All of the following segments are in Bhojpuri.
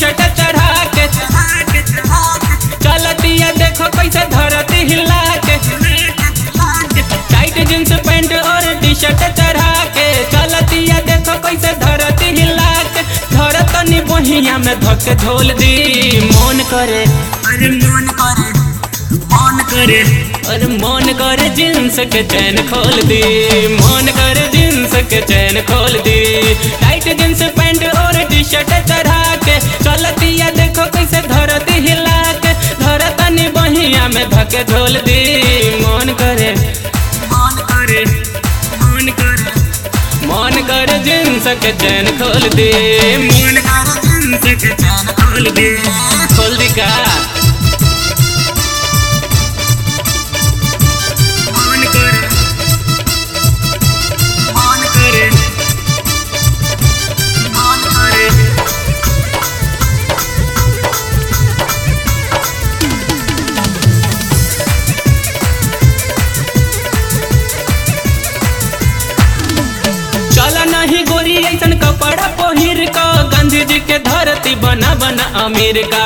शर्ट चढ़ा के चलतिया देखो कैसे धरती हिला के टाइट जींस पैंट और टी शर्ट चढ़ा के चलतिया देखो कैसे धरती हिला के धरतनी बहिया में धक झोल दी मन करे अरे मन करे मन करे और मन करे जींस के चैन खोल दी मन करे जींस के चैन खोल दी टाइट जींस पैंट और टी शर्ट चढ़ा के चलतिया देखो कैसे धरती हिला के धरतनी बहिया में धके झोल दी मन करे मन करे मन करे मन करे जींस के चैन खोल दी मन करे जिनसे के चैन खोल दे खोल दी का मन करे मन करे मन करे चल नहीं गोरी ऐसन कपड़ा पहिर का गांधी जी के धरती बना बना अमेरिका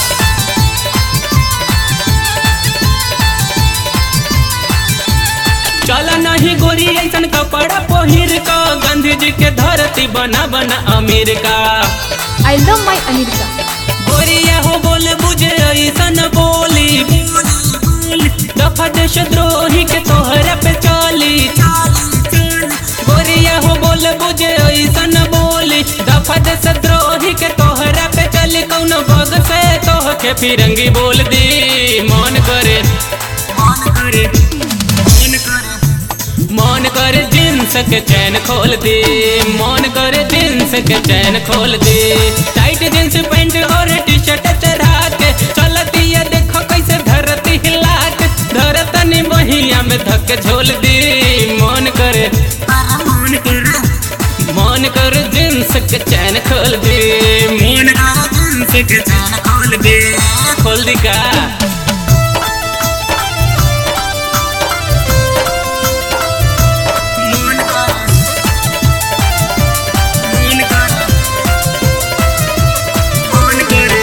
चल नहीं गोरी ऐसन कपड़ा पहिर का गांधी जी के धरती बना बना America I love my America. गोरिया हो बोल बुझे ऐसन बोली दफा देश द्रोही के तोहरा पे चली गोरिया हो बोल बुझे ऐसन बोली दफा देश द्रोही के तोहरा पे चली कौन बग से तोह के फिरंगी बोल दी मन करे मन करे मन करे मन करे जींस के चैन खोल दे मन करे जींस के चैन खोल दे टाइट जींस पैंट और टी शर्ट चढ़ा के चलती है देखो कैसे धरती हिला के धरतनी बहिया में धक झोल दी मन करे अरे मन करे मन करे जींस के चैन खोल दे मन करे जिनसे के चैन खोल दे खोल दी का मन करे मन करे मन करे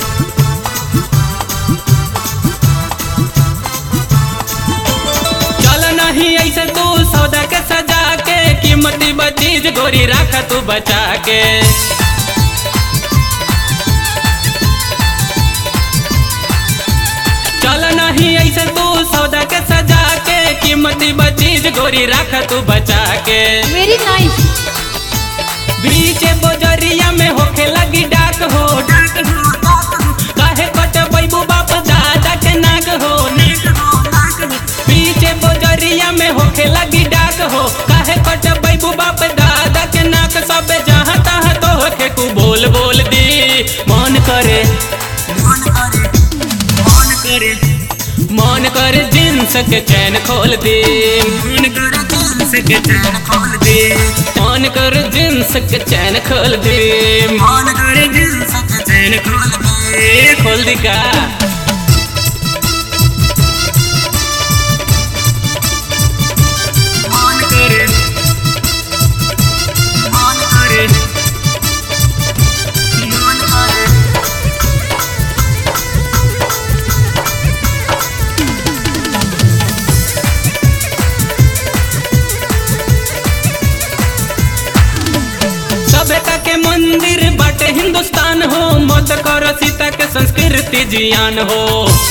चल नहीं ऐसे तू सौदा के सजा के कीमती बचीज गोरी रख तू बचा के चल नहीं ऐसे तू सौदा के सजा के कीमती बचीज गोरी रख तू बचा के Very nice. बीच बोजरिया में होखे लगी डाक हो डाक हो डाक हो काहे कट बैबू बाप दादा के नाक हो डाक हो डाक हो पीछे बोजरिया में होखे लगी डाक हो काहे कट बैबू बाप दादा के नाक सब जहाँ तहाँ तो होखे कु बोल बोल दी मन करे मन करे मन करे मन करे जींस के चैन खोल दे मन करे जिनसे के चैन खोल दे मन करे जींस के चैन खोल दे मन करे जिनसे के चैन खोल दे खोल दी का मन करे मन करे मन करे सभ्यता के मंदिर बाटे हिंदुस्तान हो मत करो सीता के संस्कृति जियान हो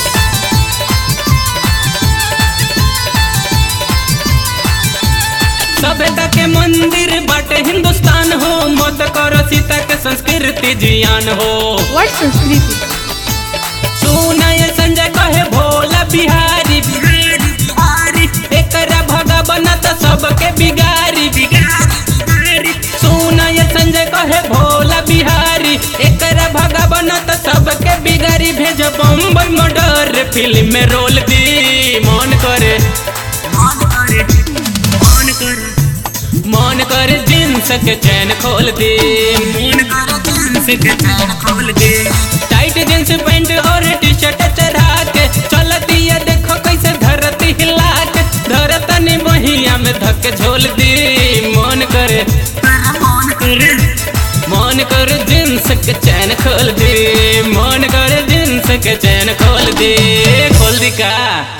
सभ्यता के मंदिर बाटे हिंदुस्तान हो मत करो सीता के संस्कृति जियान हो What Sanskriti? सुनय संजय कहे भोला बिहारी बिहारी बिहारी एकरा भगा बनत सबके बिगारी बिहारी सुनय संजय कहे भोला बिहारी एकरा भगा बनत सबके बिगारी भेज बम्बई मर्डर फिल्म में रोल दी मन करे मन करे मन करे मन करे जींस के चैन खोल दे मन करे जिनसे के चैन खोल दे टाइट जींस पैंट और टी शर्ट चढ़ा के चलती है देखो कैसे धरती हिला के धरतनी बहिया में धक झोल दी मन करे अरे मन करे मन करे जींस के चैन खोल दे मन करे जींस के चैन खोल दे खोल दी का